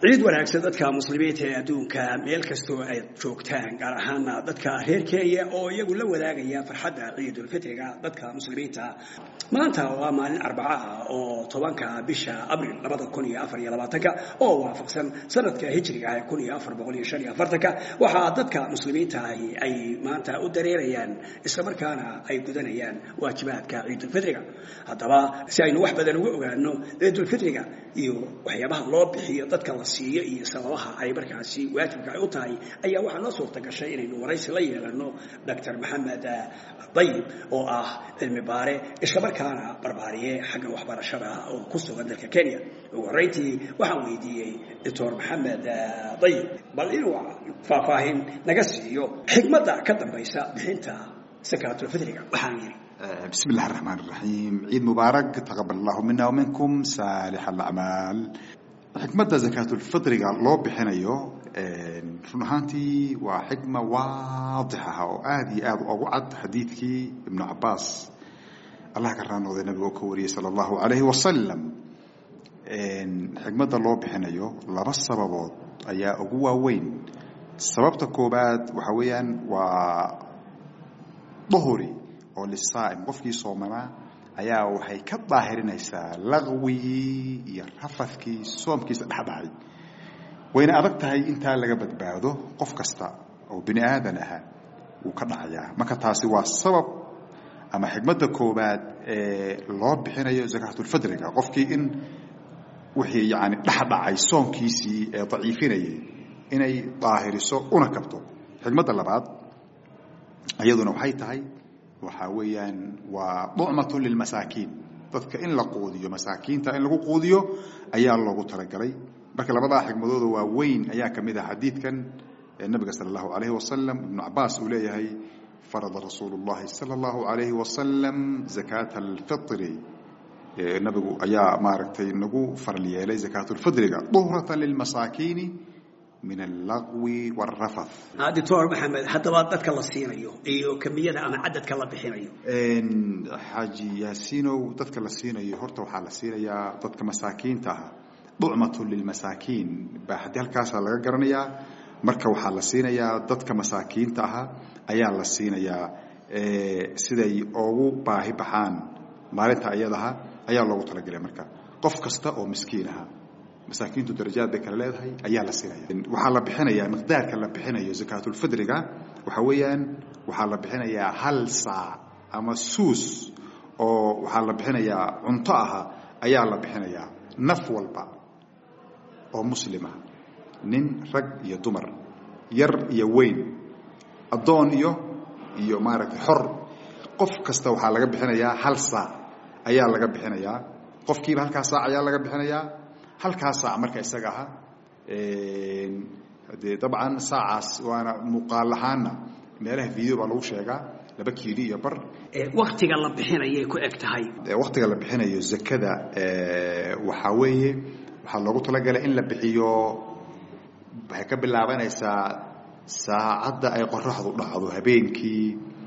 ciid wanaagsan dadka muslimiinta ee adduunka meel kastoo ay joogtaan gaar ahaana dadka reer kenya oo iyagu la wadaagaya farxadda ciidulfitriga dadka muslimiinta maanta waa maalin arbaca ah oo tobanka bisha abril labada kun iyo afar iyo labaatanka oo waafaqsan sanadka hijriga ah kun iyo afar boqol iyo shan iyo afartanka waxaa dadka muslimiinta ahi ay maanta u dareerayaan islamarkaana ay gudanayaan waajibaadka ciidulfitriga haddaba si aynu wax badan uga ogaano ciidulfitriga iyo waxyaabaha loo bixiyo dadka la siiyo iyo sababaha ay markaasi waajibka ay u tahay ayaa waxaa noo suurta gashay inaynu waraysi la yeelano doctor maxamed dayib oo ah cilmi baare islamarkaana barbaariye xagga waxbarashada oo ku sugan dalka kenya ugu horreyntii waxaan weydiiyey doctor maxamed dayib bal inuu faahfaahin naga siiyo xikmadda ka dambaysa bixinta sakaatulfitriga waxaan yidhi بسم الله الرحمن الرحيم عيد مبارك تقبل الله منا ومنكم صالح الأعمال xikmadda zakaatulfitriga loo bixinayo run ahaantii waa xikma waadix ah oo aada iyo aada ugu cad xadiidkii ibnu cabaas allah ka raanooday nabiga oo ka wariyey sala allahu calayhi wasalam xikmadda loo bixinayo laba sababood ayaa ugu waaweyn sababta koobaad waxa weeyaan waa duhuri oo lisaa'im qofkii soomanaa ayaa waxay ka daahirinaysaa laqwigii iyo rafadkii soomkiisa dhexdhacay wayna adag tahay intaa laga badbaado qof kasta oo bini aadan aha wuu ka dhacayaa marka taasi waa sabab ama xikmadda koobaad ee loo bixinayo zakaatulfidriga qofkii in wixii yani dhexdhacay soomkiisii ee daciifinayay inay daahiriso una kabto xikmadda labaad iyaduna waxay tahay waxaa weeyaan waa ducmatu lilmasaakiin dadka in la quudiyo masaakiinta in lagu quudiyo ayaa loogu talagalay marka labadaa xikmadooda waa weyn ayaa ka mid ah xadiidkan nabiga sala allahu alayhi wasalam ibnu cabaas uu leeyahay farada rasuulu llahi sala allahu alayhi wasalam zakaata alfitri nabigu ayaa maaragtay nagu faral yeelay zakaatulfidriga duhratan lilmasaakiini min allaqwi wاrafath doctor maxamed haddaba dadka la siinayo iyo kamiyada ama cadadka la bixinayo xaaji yaasiinow dadka la siinayo horta waxaa la siinayaa dadka masaakiinta ah ducmatu lilmasaakiin baa haddii halkaasaa laga garanayaa marka waxaa la siinayaa dadka masaakiinta aha ayaa la siinayaa siday ugu baahi baxaan maalinta iyadaha ayaa loogu talagelay marka qof kasta oo miskiin aha masaakiintu darajaad bay kala leedahay ayaa la siinaya waxaa la bixinayaa miqdaarka la bixinayo zakaatulfidriga waxa weeyaan waxaa la bixinayaa hal saac ama suus oo waxaa la bixinayaa cunto aha ayaa la bixinayaa naf walba oo muslima nin rag iyo dumar yar iyo weyn addoon iyo iyo maaragtay xor qof kasta waxaa laga bixinayaa hal saac ayaa laga bixinayaa qofkiiba halkaa saac ayaa laga bixinayaa halkaa saac marka isaga aha dee dabcan saacaas waana muuqaal ahaanna meelaha video baa lagu sheegaa laba kiili iyo bar waktiga la bixinayay ku eg tahay waktiga la bixinayo zakada waxaa weeye waxaa loogu talagalay in la bixiyo waxay ka bilaabanaysaa saacadda ay qoraxdu dhacdo habeenkii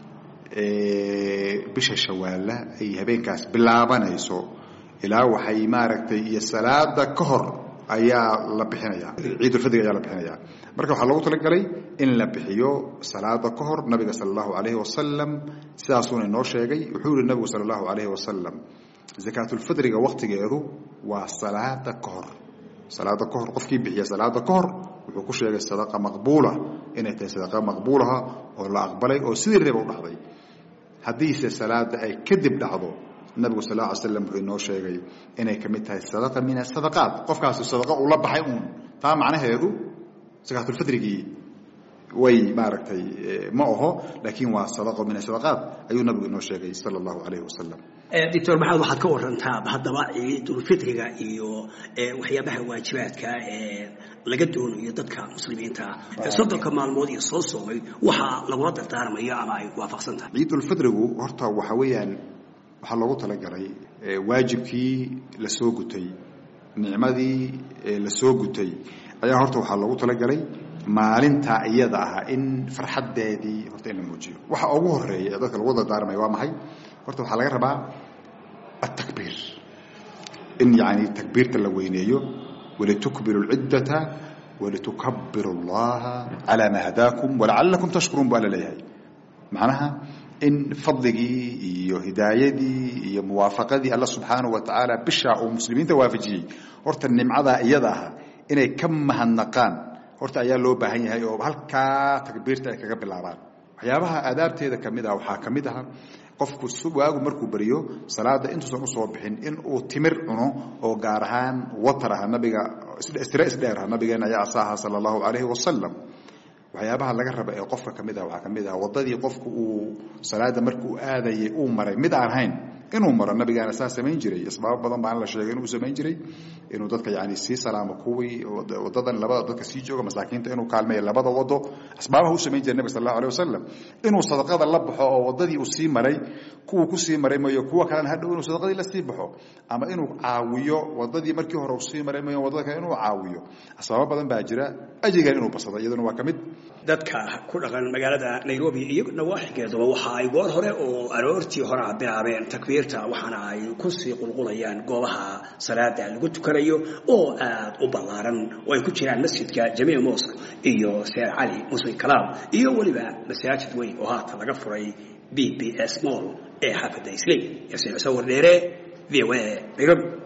bisha shawaalla ay habeenkaas bilaabanayso ilaa waxay maaragtay iyo salaada ka hor ayaa la bixinaya ciidulfidrig ayaa la bixinaya marka waxaa loogu talagalay in la bixiyo salaada ka hor nabiga sala allahu alayhi wasalam sidaasuuna inoo sheegay wuxuu yihi nabigu sala allahu alayhi wasalam zakaatulfidriga waktigeedu waa salaada ka hor salaada ka hor qofkii bixiya salaada ka hor wuxuu ku sheegay sadaqa maqbuula inay tahay sadaqa maqbuulaha oo la aqbalay oo sidii reeba u dhacday haddiise salaada ay kadib dhacdo nabigu sal lla ly slam wuxuu inoo sheegay inay ka mid tahay sadaqa min asadaqaat qofkaasi sadaqa uu la baxay uun taa macnaheedu sakaatulfidrigii way maaragtay ma aho laakiin waa sadaqo min asadaqaat ayuu nabigu inoo sheegay sala allahu alayhi wasalam doctor maxamed waxaad ka warantaa haddaba ciidulfitriga iyo waxyaabaha waajibaadka ee laga doonayo dadka muslimiinta soddonka maalmood iyo soo soomay waxaa lagula dardaarmayo ama ay waafaqsan tahay ciidulfidrigu horta waxa weeyaan waxaa loogu talagalay waajibkii la soo gutay nicmadii la soo gutay ayaa horta waxaa loogu talagalay maalinta iyada ah in farxaddeedii horta in la muujiyo waxa ugu horeeya ee dadka lagu dardaarmaya waa maxay horta waxaa laga rabaa atakbiir in yani takbiirta la weyneeyo walitukbiru lciddata walitukabiru allaha calaa maa hadaakum walacalakum tashkuruun bu alla leeyahay macnaha in fadligii iyo hidaayadii iyo muwaafaqadii alla subxaanahu wa tacaala bishaa uu muslimiinta waafajiyey horta nimcadaa iyada ah inay ka mahadnaqaan horta ayaa loo baahan yahay oo halkaa takbiirta ay kaga bilaabaan waxyaabaha aadaabteeda kamid ah waxaa ka mid aha qofku waagu markuu beriyo salaada intuusan usoo bixin in uu timir cuno oo gaar ahaan watar ah nabiga istire isdheer ah nabigeena ayaa asaaha sala allahu calayhi wasalam waxyaabaha laga raba ee qofka kamid ah waxaa kamid ah wadadii qofku uu salaada markuu aadayay uu maray mid aan ahayn inuu maro nabigaana saa samayn jiray asbaabo badan baan la sheegay inuu samayn jiray inuu dadka yani sii salaamo kuwii wadadan labada dadka sii jooga masaakiinta inuu kaalmeeyo labada wado asbaabaha u samayn jiray nabig sal allahu alih wasalam inuu sadaqada la baxo oo wadadii uu sii maray kuwuu kusii maray mayo kuwa kalena hadhow inuu sadaqadii la sii baxo ama inuu caawiyo wadadii markii hore uu sii maray mayo wadada kale inuu caawiyo asbaabo badan baa jira ajigan inuu basado iyaduna waa kamid dadka ku dhaqan magaalada nairobi iyo nawaaxigeeduba waxa ay goor hore oo aroortii hore a bilaabeen takbiirta waxaana ay kusii qulqulayaan goobaha salaada lagu tukanayo oo aad u ballaaran oo ay ku jiraan masjidka jamiic mosque iyo seer cali muslim kalaam iyo weliba masaajid weyn oo haatan laga furay b b s mall ee xaafadda islay yasiin cusawar dheere v o a nairobi